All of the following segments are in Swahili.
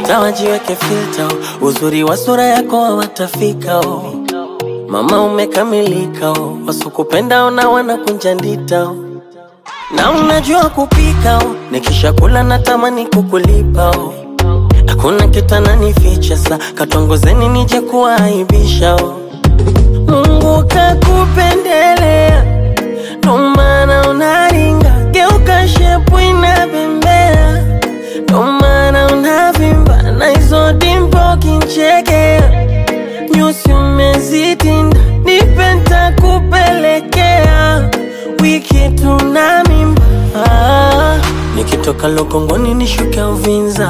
hata wajiweke filter, uzuri wa sura yako hawatafika oh. Mama umekamilika oh. Wasukupenda ona wanakunja ndita oh. Na unajua kupika oh. Nikisha kula natamani kukulipa oh. Hakuna kitu ananificha sa katongozeni nije kuaibisha oh. Mungu kakupendelea ndo maana unaringa, geuka shepu inabembea, ndo maana unavimba na hizo dimpo kinchekea, nyusi umezitinda, nipe ntakupelekea, wiki tuna mimba ah, nikitoka Lokongoni nishuke Uvinza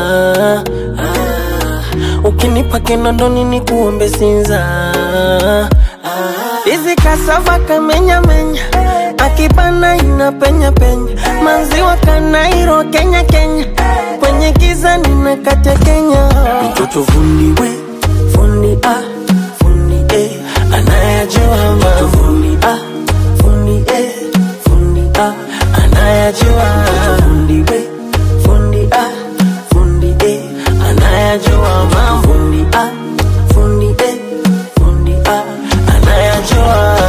ah, ukinipa Kinondoni nikuombe Sinza ah, hizi kasava kamenya menya akibana ina penya penya maziwa kanairo Kenya Kenya kwenye giza nina kate Kenya mtoto fundi we fundi ah fundi eh anayajua mtoto fundi ah fundi eh fundi ah anayajua mtoto fundi we fundi ah fundi eh anayajua mambo fundi ah fundi eh fundi ah anayajua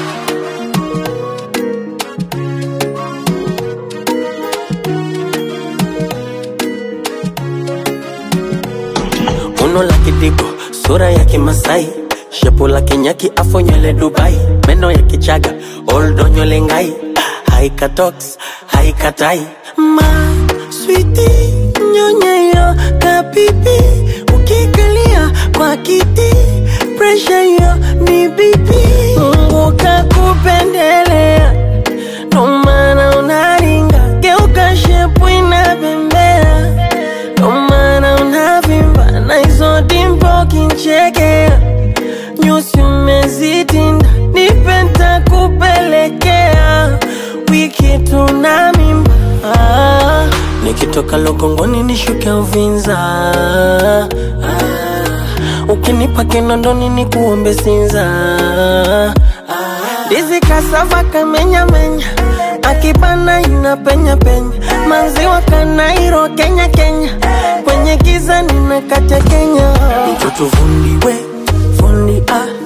Uno la kidigo, sura ya kimasai shepu la kinyaki afo nywele Dubai meno ya kichaga oldo nywele ngai haika tox haika tai ma switi nyonyeyo kapipi ukikalia kwa kiti presha yo ni bibi Mungu kakupendelea ndo maana unaringa geuka shepu inabembea ndo maana unavimba na hizo dimpo kinchekea, nyusi umezitinda, nipe ntakupelekea, wiki tuna mimba ah, nikitoka Lokongoni nishuke Uvinza ah, ukinipa Kinondoni nikuombe Sinza ndizi kasava kamenya menya akibana ina penya penya maziwa kanairo Kenya Kenya kwenye giza nina kate Kenya mtoto fundi we fundi ah